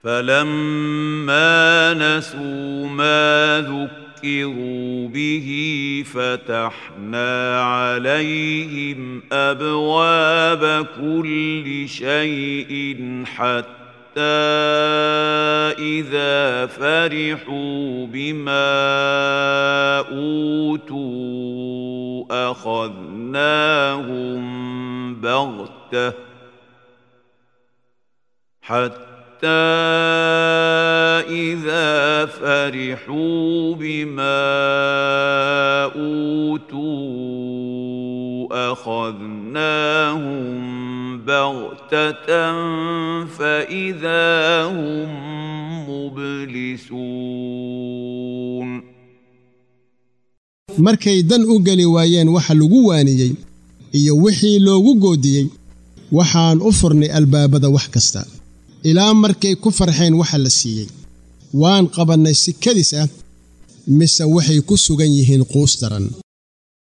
فلما نسوا ما ذكروا به فتحنا عليهم ابواب كل شيء حتى اذا فرحوا بما اوتوا اخذناهم بغته حتى إذا فرحوا بما أوتوا أخذناهم بغتة فإذا هم مبلسون markay dan u geli waayeen waxa lagu waaniyey iyo wixii loogu goodiyey waxaan u furnay albaabada wax kasta ilaa markay ku farxeen waxa la siiyey waan qabannay si kadis ah mise waxay ku sugan yihiin quus daran